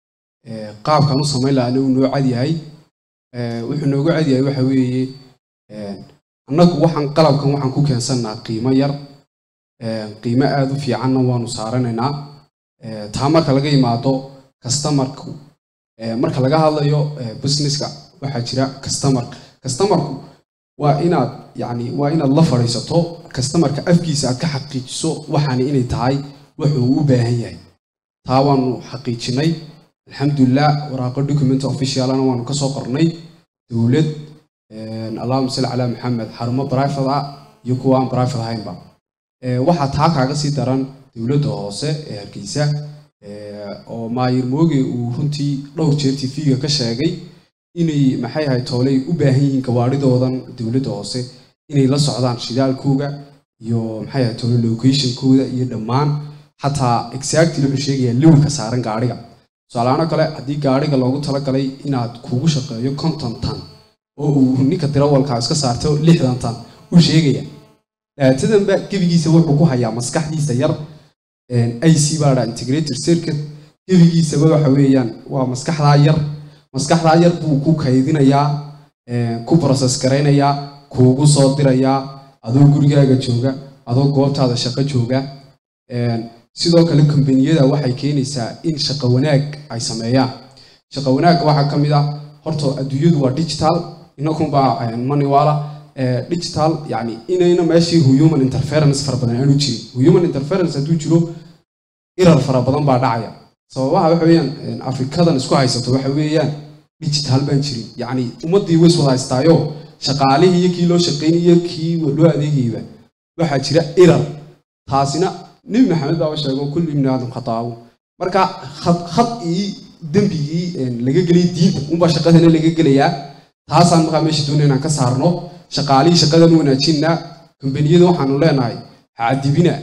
Ee, qaabkaan u samayn lahaana uu noo cad yahay Ee, wuxuu noogu cad yahay waxa weeye een, annagu waxaan qalabkan waxaan ku keensannaa qiimo yar Ee, qiimo aada u fiicanna waanu saaranaynaa Ee, taa marka laga yimaado customerku ee, marka laga hadlayo ee, businesska waxaa jira customer customerku waa inaad yacni waa inaad la fadhiisato customerka afkiisa aad ka xaqiijiso waxaani inay tahay wuxuu u baahan yahay taa waanu xaqiijinay alxamdulilah waraaqo document officialana waanu ka soo qornay dowlad een, allahuma salli calaa maxamed xarumo private ah iyo kuwa aan private ahaynba Ee, waxaa taa kaaga sii daran dowladda hoose ee hargeysa ee, oo maayir mooge uu runtii dhowr jeer tv-ga ka sheegay inay maxay ahayd tooley u baahan yihiin gawaadhidoodan dowladda hoose inay la socdaan shidaalkooga iyo maxay ahayd toole locationkooda iyo dhammaan xataa exactly wuxuu sheegayaa liwilka saaran gaadhiga tusaalahaan oo kale haddii gaadhiga loogu talagalay inaad kugu shaqeeyo konton tan oo uu ninka dirawalka iska saarto lixdan tan uu sheegaya daatadan ba gebigiisa wuxuu ku hayaa maskaxdiisa yar ic baa dhaa integrated circuit gebigiisaba waxa weeyaan waa maskaxdaa yar maskaxdaa yar buu ku kaydinayaa een, ku process garaynayaa kuugu soo dirayaa adoo gurigaaga jooga adoo goobtaada shaqo jooga Een, sidoo kale kombaniyada waxay keenaysaa in shaqo wanaag ay sameeyaan shaqo wanaagga waxaa ka mid ah horta adduunyadu waa digital inakunbaa maniwala digital yani inayna meeshii human interference fara badan aanu jirin human interference hadduu jiro irar fara badan baa dhacaya sababaha waxa weeyaan een, afrikadan isku haysato waxa weeyaan digital baan jirin yacni ummaddii way iswada haystaayo shaqaalihii iyo kii loo shaqaynayay iyo kii loo adeegayba waxaa jira irar taasina nebi maxamed baa sheego kullu ibni aadam khataabu marka khad khad ii dembigii een, laga gelay diinta unbaa shaqadana laga gelayaa taasaan markaa meesha doonaya inaan ka saarno shaqaalihii shaqadan wanaajinna kombaniyada waxaanu leenahay ha cadibina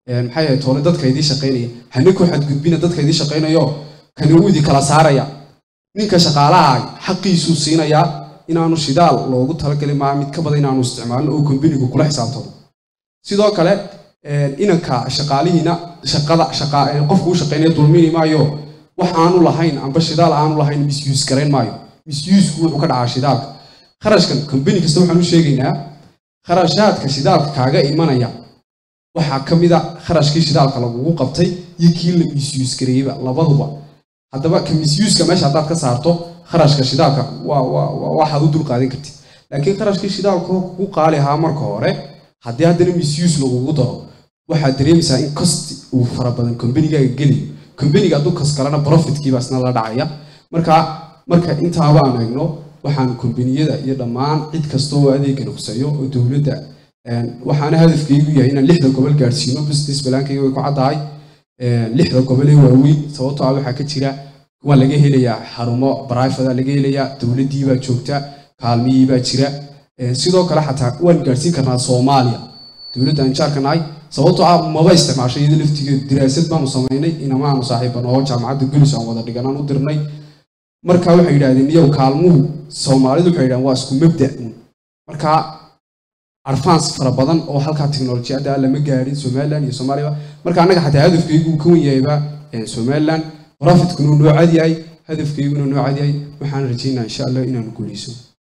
een, maxay ahayd toole dadka idii shaqaynaya hana ku xadgudbina dadka idii shaqaynayo kani uu idii kala saaraya ninka shaqaalaha xaqiisuu siinayaa inaanu shidaal loogu talagalay maa mid ka badan inaanu isticmaalno oo kombinigu kula xisaabtamo sidoo kale een, inanka shaqaalihiina shaqada shaqa een, qofku u shaqaynaya dulmini maayo wax aanu lahayn amba shidaal aanu lahayn misuse garayn maayo misusku wuxuu ka dhacaa shidaalka kharashkan kombini kasta waxaan u sheegaynaa kharashaadka shidaalka kaaga imanaya waxaa ka mid a kharashkii shidaalka lagugu qabtay iyo kii la misuse gareeyeyba labaduba haddaba ka misyuuska meesha haddaad ka saarto kharashka shidaalka waa waa waa- waxaad u dulqaadan kartid laakiin kharashkii shidaalka kugu qaali ahaa marka hore haddii haddana misyuus lagugu daro waxaad dareemaysaa in cost uu fara badan kombanigaaga geliyo kombaniga hadduu kas kalena profitkiiba isna la dhacaya marka marka intaaba aan eegno waxaan kombaniyada iyo dhammaan cid kasta oo adeegan huseeyo oo dowladda een, waxaana hadafkaygu yahay inaan lixda gobol gaadhsiino business balaankayga way ku caddahay een, lixda gobol ee waaweyn sababtoo ah waxaa ka jira waa laga helayaa xarumo barifada laga helayaa dowladdii baa joogta kaalmihii baa jira Een, sidoo kale xataa waan gaadhsiin karnaa soomaaliya dowladda aan jaarka nahay sababtoo ah maba isticmaashay iyada laftigeedu diraasad baanu samaynay inamaanu saaxiibano oo jaamacadda gulis aan wada dhiganaan u dirnay marka waxay yidhaahdeen iyow kaalmuhu soomaalidu waxay yidhahdeen waa isku mabda un marka advance fara badan oo halkaa teknolojiyadda lama gaadhin somaliland iyo soomaaliya marka annaga xataa hadafkaygu uu ka wan yahayba eh, somaliland profitkuna uu noo cad yahay hadafkayguna noo cad yahay waxaan rajaynaa insha allah inaanu guuleyso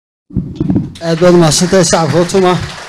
aad baad mahadsantahay sacabka otuma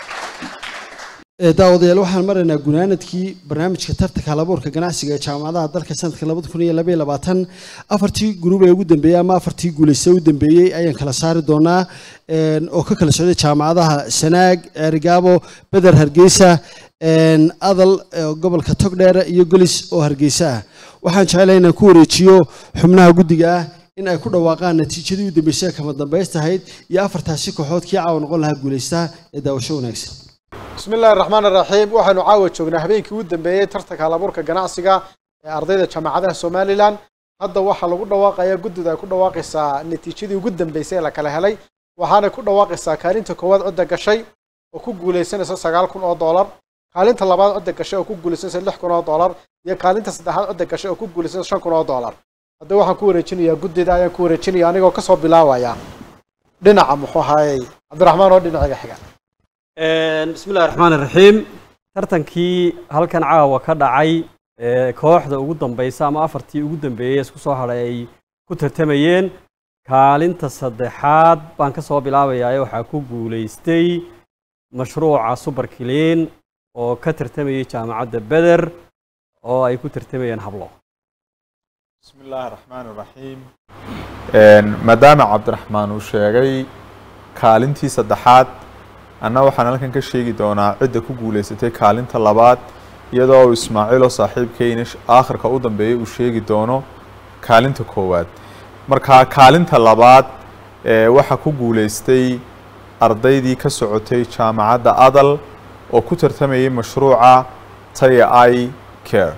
Ee, daawadayaal waxaan maraynaa gunaanadkii barnaamijka tartanka halabuurka ganacsiga ee jaamacadaha dalka sanadka labada kun iyo laba iyo labaatan afartii gruub ee ugu dambeeyey ama afartii guulaysta u dambeeyey ayaan kala saari doonaa een, oo ka kala socday jaamacadaha sanaag ceerigaabo beder hargeysa een, adal ee gobolka togdheere iyo golis oo hargeysa ah waxaan jecelahay inaan ku wareejiyo xubnaha guddiga ah in ay ku dhawaaqaan natiijadii u dambeysay ee kama dambaystahayd iyo afartaasi kooxood kii caawa noqon lahaa guulaystaha ee daawasho wanaagsan بسم الله الرحمن الرحيم waxaanu caawa joognaa habeenkii ugu dambeeyey tartanka halabuurka ganacsiga ee ardayda jaamacadaha somalilan hadda waxaa lagu dhawaaqayaa guddida ay ku dhawaaqaysaa natiijadii ugu dambeysay ee la kala helay waxaanay ku dhawaaqaysaa kaalinta koowaad cidda gashay oo ku guulaysanaysa sagaal kun oo doolar kaalinta labaad cidda gashay oo ku guulaysanaysa lix kun oo doolar iyo kaalinta saddexaad cidda gashay oo ku guulaysanaysa shan kun oo doolar hadda waxaan ku wareejinayaa guddida ayaan ku wareejinaya anigoo kasoo bilaabaya dhinaca muxuu ahaayey cabdiraxmaan oo dhinaciga xiga bismi illahi raxmaan iraxiim tartankii halkan caawa ka dhacay ee kooxda ugu dambaysa ama afartii ugu dambeeyey isku soo hadhay ay ku tartamayeen kaalinta saddexaad baan ka soo bilaabayaa waxaa ku guulaystay mashruuca super clean oo ka tartamayay jaamacadda beder oo ay ku tartamayeen hablo بسم الله الرحمن الرحيم maadaama cabdiraxmaan uu sheegay kaalintii saddexaad anna waxaan halkan ka sheegi doonaa cidda ku guulaysatay kaalinta labaad iyadoo uu ismaaciil oo saaxiibkeyna sh- aakhirka u dambeeyay uu sheegi doono kaalinta koowaad marka kaalinta labaad ee waxaa ku guulaystay ardaydii ka socotay jaamacadda adal oo ku tartamayay mashruuca taya i care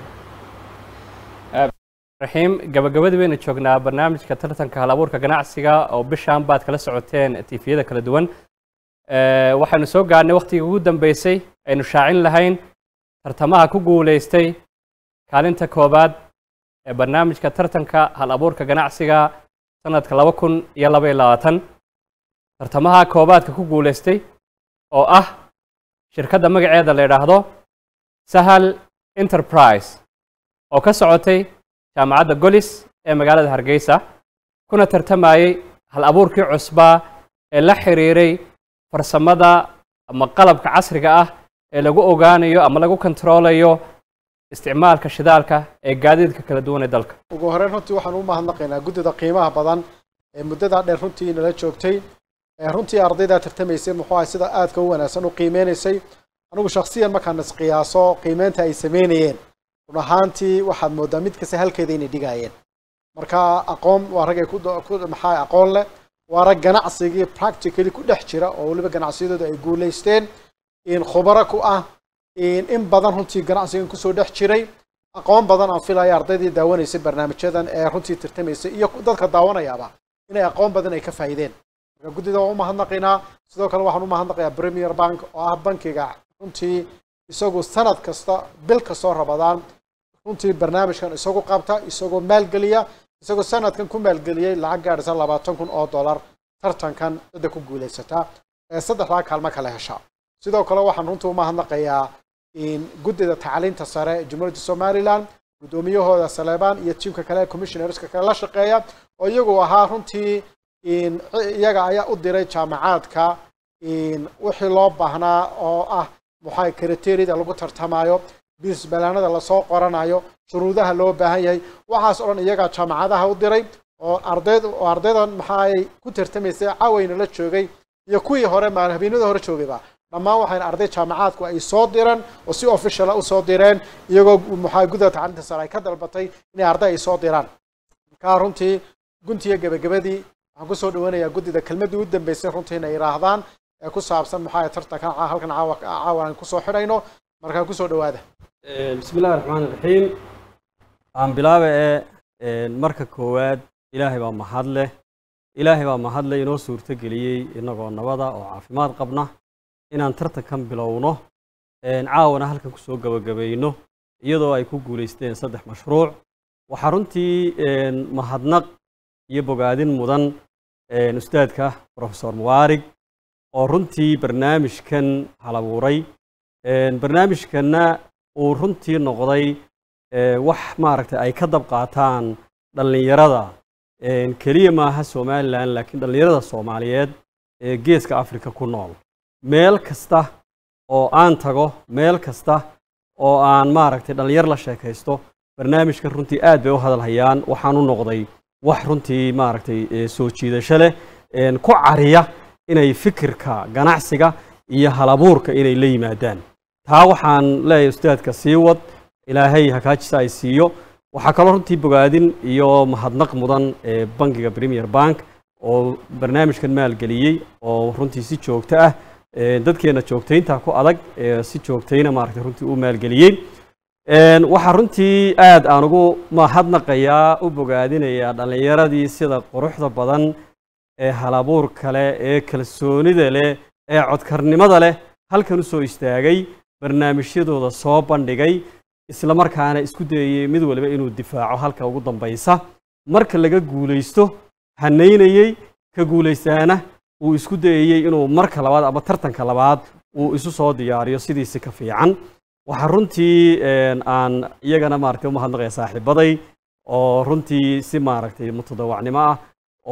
raxiim gabagabadii baynu joognaa barnaamijka tartanka halabuurka ganacsiga oo bishaan baad kala socoteen tifiyada kala duwan Eh, waxaynu soo gaarnay waqtigii ugu dambeysay aynu shaacin lahayn tartamaha ku guulaystay kaalinta koobaad ee barnaamijka tartanka hal abuurka ganacsiga sanadka laba kun iyo laba iyo labaatan tartamaha koobaadka ku guulaystay oo ah shirkadda magaceeda la yidhaahdo sahal enterprise oo ka socotay jaamacadda golis ee magaalada hargeysa kuna tartamayey hal abuurkii cusbaa ee la xiriiray farsamada ama qalabka casriga ah ee lagu ogaanayo ama lagu kontroolayo isticmaalka shidaalka ee gaadiidka kala duwan ee dalka ugu horreyn runtii waxaan u mahadnaqaynaa guddida qiimaha badan ee muddadaa dheer runtii nala joogtay ee runtii ardaydaa tartamaysay muxuu ahay sida aadka u wanaagsan u qiimeynaysay anigu shakhsiyan markaan isqiyaaso qiimeynta ay sameynayeen run ahaantii waxaad moodaa mid kasta halkeeda inay dhigaayeen marka aqoon waa rag ay ku ku maxaa aqoon leh waa rag ganacsigii practically ku dhex jira oo weliba ganacsiyadooda ay guulaysteen in khubaro ku ah in in badan runtii ganacsigan kusoo dhex jiray aqoon badan aan filaya ardaydii daawanaysay barnaamijyadan ee runtii tartamaysay iyo dadka daawanayaaba inay aqoon badan ay ka faa'iideen marka guddida waan u mahadnaqaynaa sidoo kale waxaan u mahadnaqayaa premier bank oo ah bankiga runtii isagu sanad kasta bil kastoo rabadaan runtii barnaamijkan isagu qabta isagoo maalgeliya isagoo sanadkan ku maalgeliyey lacag gaadhaysa labaatan kun oo dollar tartankan cidda ku guulaysataa ee saddexdaa kaalmo kala hesha sidoo kale waxaan runtii umahadnaqayaa guddida tacliinta sare ee jumhuuriyadda somalilan guddoomiyahooda saleebaan iyo tiimka kale ee commissionerska kale la shaqeeya oo iyagu ahaa runtii iyaga ayaa u diray jaamacaadka wixii loo baahnaa oo ah muxaa kriteriyada lagu tartamayo bisbalaanada lasoo qoranayo shuruudaha loo baahan yahay waxaas oo dhan iyagaa jaamacadaha u diray oo ardayd oo ardaydan maxaay ku tartamaysay caawayna la joogay iyo kuwii hore maal habeenada hore joogayba dhammaan waxayna arday jaamacaadku ay soo direen oo si officiala usoo direen iyagoo maxaa gudaha tacliinta sare ay ka dalbatay inay arday ay soo diraan markaa runtii guntiya gebagabadii waxaan kusoo dhawanayaa guddida kelmaddii u dambeysay runtii inay yidhaahdaan ee ku saabsan maxaa tartankan halkan caawa caawa aan kusoo xidhayno markaa kusoo dhawaada bismi illahi raxmaan iraxiim aan bilaaba ee marka koowaad ilaahay baa mahad leh ilaahay baa mahad leh inoo suurto geliyey innagoo nabada oo caafimaad qabna inaan tartankan bilowno caawana halkan kusoo gebagabayno iyadoo ay ku guulaysteen saddex mashruuc waxaa runtii mahadnaq iyo bogaadin mudan ustaadka profesor muwaarig oo runtii barnaamijkan halabuuray barnaamijkanna uu runtii noqday wax maaragtay ay ka dab qaataan dhallinyarada keliya maaha somalilan laakiin dhallinyarada soomaaliyeed ee geeska africa ku nool meel kasta oo aan tago meel kasta oo aan maaragtay dhallinyar la sheekaysto barnaamijkan runtii aad bay u hadalhayaan waxaan u noqday wax runtii maaragtay soo jiidasho leh ku cariya inay fikirka ganacsiga iyo halabuurka inay la yimaadaan taa waxaan leeyahay ustaadka sii wad ilaahay hakaajisa ay siiyo waxaa kaloo runtii bogaadin iyo mahadnaq mudan ee bangiga premier bank oo barnaamijkan maalgeliyey oo runtii si joogto ah dadkeena joogtaynta ku adag si joogtayna maaragtay runtii u maalgeliyey waxaa runtii aad aan ugu mahadnaqayaa u bogaadinayaa dhallinyaradii sida quruxda badan ee halabuur kale ee kalsoonida leh ee codkarnimada leh halkan u soo istaagay barnaamijyadooda soo bandhigay isla markaana isku dayayey mid waliba inuu difaaco halka ugu dambaysa marka laga guulaysto hanaynayey ka guulaystaana uu isku dayayey inuu marka labaad ama tartanka labaad uu isu soo diyaariyo sidiisi ka fiican waxaa runtii aan iyagana maaragtay umahadnaqaya saaxiibaday oo runtii si maaragtay mutadawacnimo ah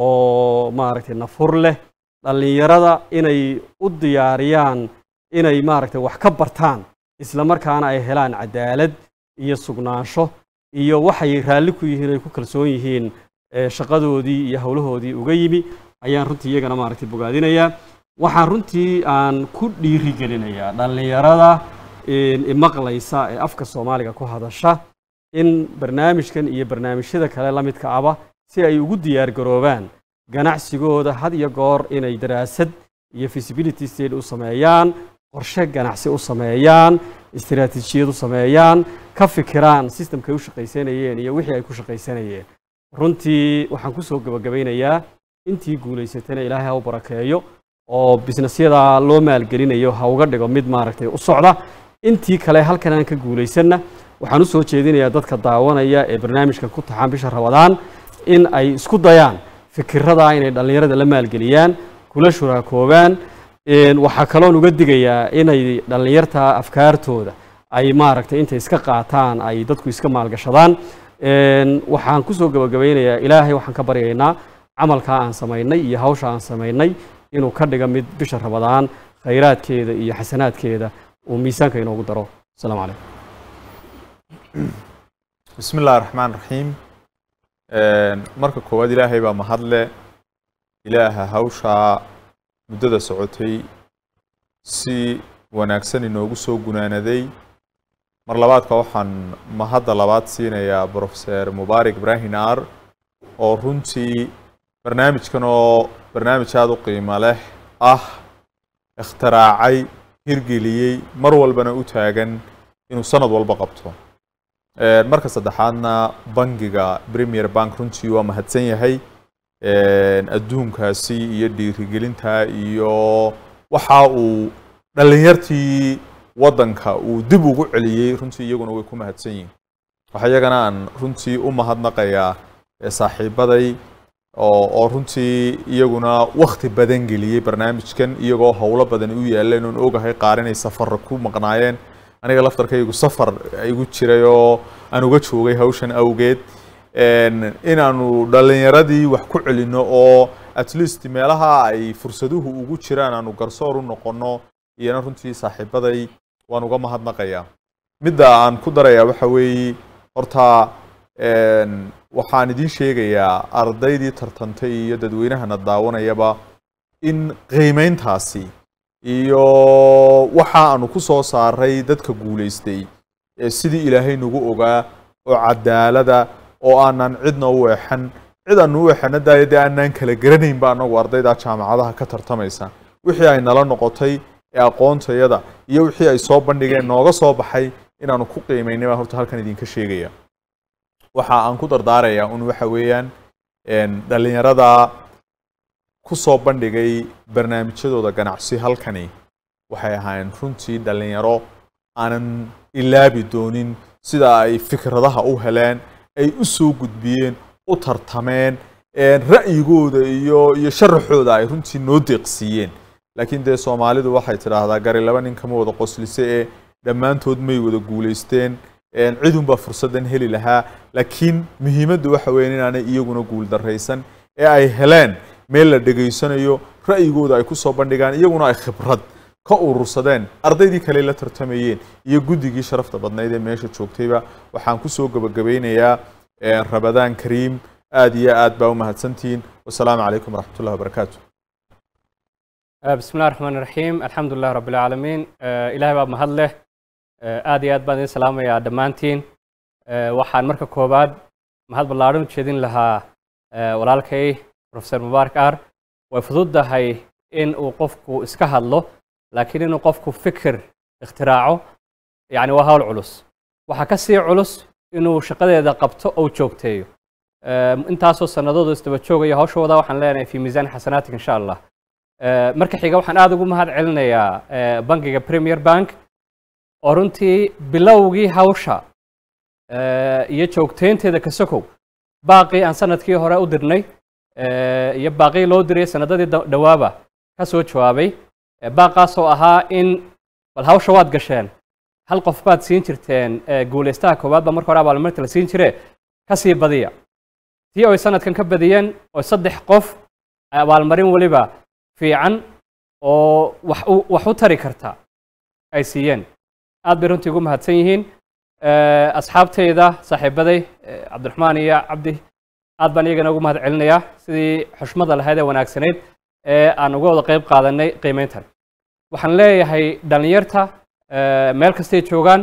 oo maaragtay nafur leh dhallinyarada inay u diyaariyaan inay maaragtay wax ka bartaan isla markaana ay helaan cadaalad iyo sugnaansho iyo waxay raalli ku yihiin ay ku kalsoon yihiin shaqadoodii iyo howlahoodii uga yimi ayaan runtii iyagana maaragtay bogaadinayaa waxaan runtii aan ku dhiirigelinayaa dhallinyarada imaqlaysa ee afka soomaaliga ku hadasha in barnaamijkan iyo barnaamijyada kale la midka aba si ay ugu diyaar garoobaan ganacsigooda had iyo goor inay daraasad iyo feasibility state u sameeyaan qorshe ganacsi u sameeyaan istiraatiijiyad u sameeyaan ka fikiraan systemkay u shaqaysanayeen iyo wixii ay ku shaqaysanayeen runtii waxaan kusoo gebagabaynayaa intii guulaysatana ilaahay ha u barakeeyo oo bisnesyada loo maalgelinayo ha uga dhigo mid maaragtay u socda intii kale halkan aan ka guulaysanna waxaan u soo jeedinayaa dadka daawanaya ee barnaamijkan ku taxaan bisha rabadaan in ay isku dayaan fikirada inay dhallinyarada la maalgeliyaan kula shuraakoobaan waxaa kaloon uga digayaa inay dhallinyarta afkaartooda ay maaragtay intay iska qaataan ay dadku iska maalgashadaan waxaan kusoo gebagabaynayaa ilaahay waxaan ka baryaynaa camalkaa aan samaynay iyo hawsha aan samaynay inuu ka dhiga mid bisha rabadaan khayraadkeeda iyo xasanaadkeeda uu miisaanka inoogu daro asalaamu calaykum bismi illahi raxmaan raxiim marka koowaad ilaahay baa mahadle ilaaha hawshaa muddada socotay si wanaagsan inoogu soo gunaanaday mar labaadka waxaan mahadda labaad siinayaa brofeser mubaarak ibrahim ar oo runtii barnaamijkan oo barnaamij aada u qiimo leh ah ikhtiraacay hirgeliyey mar walbana u taagan inuu sanad walba qabto marka saddexaadna bangiga premier bank runtii waa mahadsan yahay adduunkaasi iyo dhiirigelinta iyo waxa uu dhallinyartii waddanka uu dib ugu celiyey runtii iyaguna way ku mahadsan yihiin waxa iyagana aan runtii u mahadnaqayaa ee saaxiibaday oo oo runtii iyaguna wakhti badan geliyey barnaamijkan iyagoo howlo badan u yaaleen oon ogahay qaar inay safar ku maqnaayeen aniga laftarkaygu safar igu jiray oo aan uga joogay hawshan awgeed inaanu dhallinyaradii wax ku celinno oo at least meelaha ay fursaduhu ugu jiraan aanu garsoor u noqonno iyana runtii saaxiibaday waan uga mahadnaqayaa midda aan ku darayaa waxa weeye horta waxaan idiin sheegayaa ardaydii tartantay iyo dadweynahana daawanayaba in qiimayntaasi iyo waxa aanu ku soo saaray dadka guulaystay sidii ilaahay nagu ogaa oo cadaalada oo aanan cidna u eexan cid aanu u eexana daaya dee aanaan kala garanaynba annagu ardayda jaamacadaha ka tartamaysa wixii ay nala noqotay ee aqoontayada iyo wixii ay soo bandhigeen nooga soo baxay inaanu ku qiimaynay baan horta halkan idinka sheegaya waxa aan ku dardaarayaa un waxa weeyaan dhallinyarada ku soo bandhigay barnaamijyadooda ganacsi halkani waxay ahaayeen runtii dhallinyaro aanan ilaabi doonin sida ay fikradaha u heleen ay u soo gudbiyeen u tartameen ra'yigooda iyo iyo sharaxooda ay runtii noo deeqsiiyeen laakiin dee soomaalidu waxay tidhaahdaa gari laba nin kama wada qoslise ee dhammaantood may wada guulaysteen cidunbaa fursaddan heli lahaa laakiin muhiimaddu waxa weeye inaanay iyaguna guuldarraysan ee ay heleen meel la dhegaysanayo ra'yigooda ay ku soo bandhigaan iyaguna ay khibrad ka urursadeen ardaydii kale la tartamayeen iyo guddigii sharafta badnayd ee meesha joogtayba waxaan ku soo gebagabeynayaa rabadaan kariim aad iyo aad baa u mahadsantihiin wasalaamu calaykum waraxmat ullahi wabarakaatu بسم الله الرحمن الرحيم الحمد لله رب العالمين إلهي باب mahad leh aad iyo aad baan idin salaamayaa dhammaantiin waxaan marka koowaad mahad ballaaran u jeedin lahaa walaalkay professor mubaarak ar way fududdahay in uu qofku iska hadlo laakiin inuu qofku fikir ikhtiraaco yani waa hawl culus waxaa ka sii culus inuu shaqadeeda qabto ou joogteeyo intaasoo sanadoodu isdaba joogaya hawshooda waxaan leenahay fi miisaan xasanaatik insha allah marka xiga waxaan aada ugu mahad celinayaa bankiga premier bank oo runtii bilowgii hawsha iyo joogteynteeda ka sokow baaqii aan sanadkii hore u dirnay iyo baaqii loo diray sanadadii dhawaaba ka soo jawaabay baaqaasoo ahaa in bal hawsha waad gasheen hal qof baad siin jirteen guulaystaha koowaad baa marka hore abaalmarinta la siin jire ka sii badiya tii oy sanadkan ka badiyeen oo saddex qof abaalmarin weliba fiican oo wax u wax u tari karta ay siiyeen aad bay runtii ugu mahadsan yihiin asxaabtayda saaxiibaday cabdiraxmaan iyo cabdi aad baan iyagana ugu mahad celinayaa sidii xushmada lahayd ee wanaagsanayd ee aan uga wada qayb qaadanay qiimeyntan waxaan leeyahay dhallinyarta meel kastay joogaan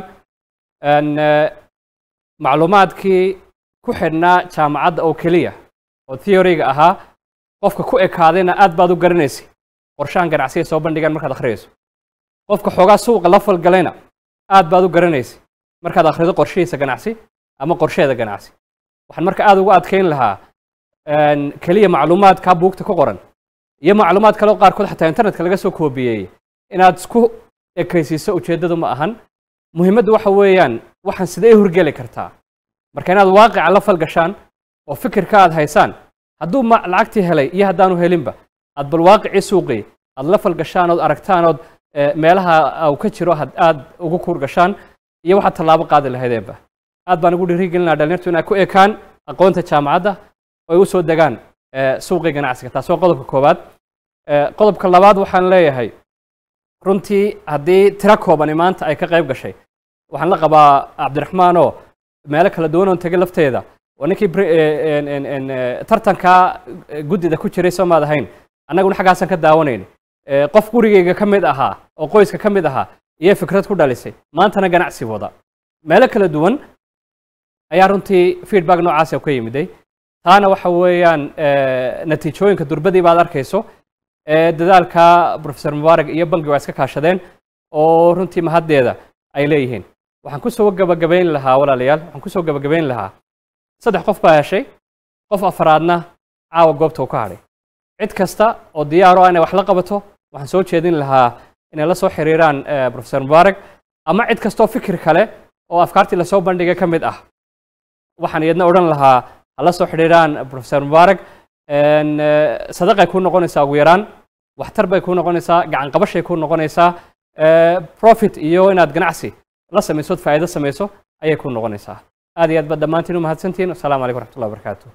macluumaadkii ku xidhnaa jaamacadda oo keliya oo theoryga ahaa qofka ku ekaadayna aad baad u garanaysay qorshahan ganacsiga soo bandhigaan markaad akhriyayso qofka xoogaa suuqa la falgalayna aad baad u garanaysay markaad akhrido qorshihiisa ganacsi ama qorsheeda ganacsi waxaan marka aad ugu adkayn lahaa keliya macluumaadkaa buugta ku qoran iyo macluumaad kaleo qaarkood xataa internetka laga soo koobiyeeyey inaad isku ekaysiiso ujeeddadu ma ahan muhiimaddu waxa weeyaan waxaan sidee hurgeli kartaa marka inaad waaqica la falgashaan oo fikirka aad haysaan hadduu lacagtii helay iyo haddaanu helinba aad bal waaqicii suuqii aad la falgashaan ood aragtaan ood meelaha uu ka jiro aad ugu kuur gashaan iyo waxaad tallaabo qaadi lahaydeenba aad baan ugu dhiirigelinaa dhalinyartu inay ku ekaan aqoonta jaamacadda oo ay u soo degaan suuqii ganacsiga taas waa qodobka koowaad qodobka labaad waxaan leeyahay runtii haddii tiro koobani maanta ay ka qayb gashay waxaan la qabaa cabdiraxmaan oo meelo kala duwan oon tegay lafteeda oo ninkii tartankaa guddida ku jiray soo maad ahayn annaguna xaggaasaan ka daawanayni qof gurigayga ka mid ahaa oo qoyska ka mid ahaa iyo fikrad ku dhalisay maantana ganacsi wada meelo kala duwan ayaa runtii feedback noocaasa ka yimiday taana waxa weeyaan natiijooyinka durbadii baad arkayso dadaalka professor mubaarak iyo bangi waa iska kaashadeen oo runtii mahaddeeda ay leeyihiin waxaan kusoo gabagabayn lahaa walaalayaal waxaan kusoo gabagabayn lahaa saddex qof baa heshay qof afraadna caawa goobta uu ka hadhay cid kasta oo diyaaro ah inay wax la qabato waxaan soo jeedin lahaa inay la soo xiriiraan professor mubaarak ama cid kastoo fikir kale oo afkaartii lasoo bandhigay ka mid ah waxaan iyadna odhan lahaa hala soo xidhiiraan professor mubaarak een, eh, sadaqay kuu noqonaysaa ugu yaraan waxtar bay kuu noqonaysaa gacan qabashay kuu noqonaysaa eh, profit iyo inaad ganacsi la samaysood faa'iido samayso ayay kuu noqonaysaa aad iyo aad baad dhammaantiin u mahadsantihiin wasalaamu calaykum waraxmatullahi wabarakaatu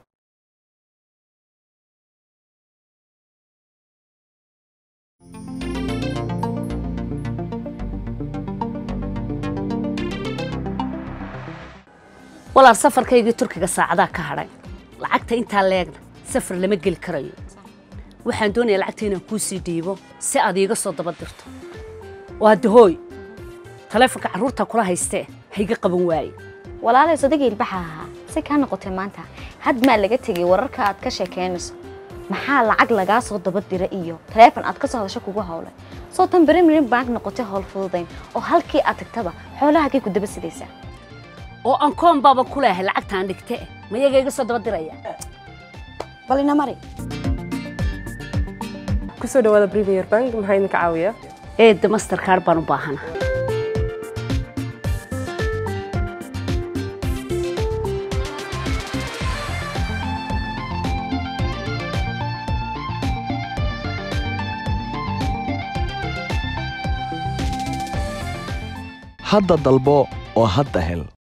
walaal safarkaygii turkiga saacadaa ka hadhay lacagta intaa leegna safar lama geli karayo waxaan doonayaa lacagta inaan kuu sii dhiibo si aad iiga soo daba dirto waa dahooy taleefonka carruurta kula haystee hayga qaban waaye walaalay sodagii ilbaxa ahaa si kaa noqotay maanta had maa laga tegay wararka aad ka sheekeynayso maxaa lacag lagaa soo daba dira iyo taleefon aad ka soo hadasho kugu howlay soo tan berimirin bank noqotay howl fududayn oo halkii aad tagtaba xoolahagay ku daba sidaysaa oo aan koon baaba ku leehay lacagtaan dhigte mayaga iga soo daba diraya bal ina mari kusoo dhawaada premier bank maxaa idinka caawiya eedda mastercard baan u baahana hadda dalbo oo hadda hel